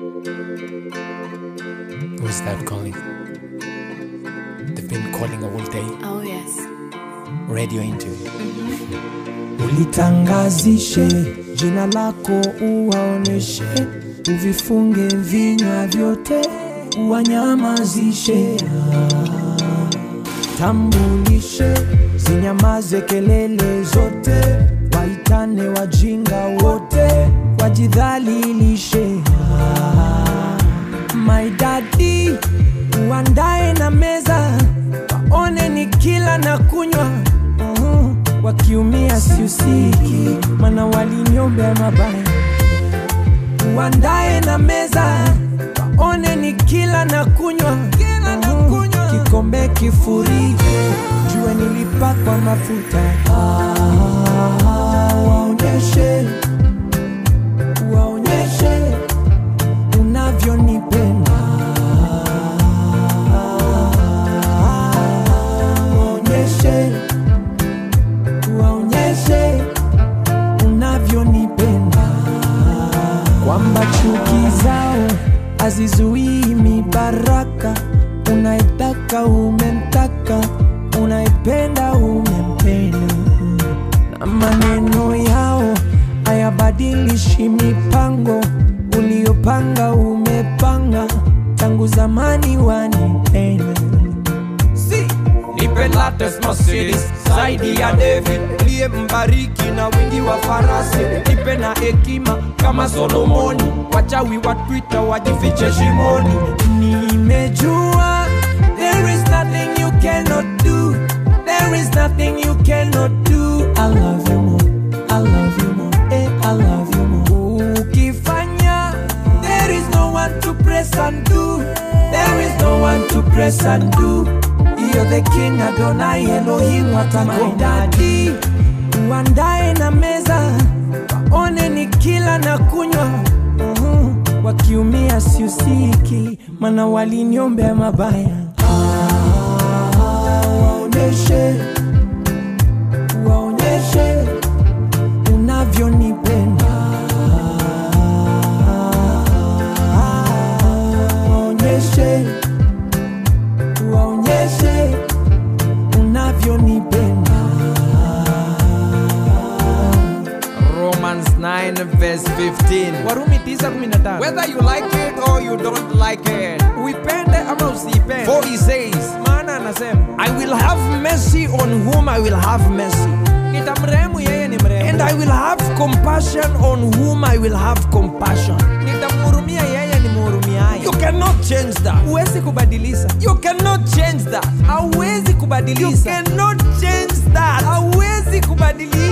Who's that calling? They've been calling all day. Oh, yes. Radio interview. ulitangazishe jina lako, uwaoneshe, uvifunge vinywa vyote, uwanyamazishe. Ah, Tambulishe, zinyamaze kelele zote, waitane wajinga wote, wajidhalilishe. Ah, My daddy, uandae na meza, waone ni kila na kunywa Mhm. wakiumia siusiki, mana waliniombea mabaya. Uandae na meza, waone ni kila na kunywa Mhm. kikombe kifurike, jue nilipakwa mafuta. Ah, waonyeshe, waonyeshe unavyonipenda waonyeshe waonyeshe unavyonipenda kwamba chuki zao hazizuii mibaraka unaitaka umemtaka unaipenda umempenda na maneno yao hayabadilishi mipango uliopanga umepanga tangu zamani wanipenda Si, nipe latest Mercedes zaidi ya David liye mbariki na wingi wa farasi, nipe na hekima kama Solomoni, wachawi wa Twitter wajifiche shimoni. nimejua there is nothing you cannot do there is nothing you cannot do i love you more i love you more eh, i love you more ukifanya there is no one to press and do there is no one to press and do you're the king adonai elohim watakodadi uandae na meza waone ni kila na kunywa Mhm. wakiumia siusiki mana waliniombea mabaya Ah, waonyeshe waonyeshe unavyonipenda waonyeshe waonyeshe unavyonipenda Romans 9 verse 15. warumi 9:15 Whether you like it or you don't like it. uipende ama usiipende For he says, maana anasema I will have mercy on whom I will have mercy. nitamrehemu yeye ni mrehemu And I will have compassion on whom I will have compassion. nitamhurumia yeye ni mhurumiaye You cannot change that. huwezi kubadilisha You cannot change that. hauwezi You kubadilisha cannot change that. hauwezi kubadilisha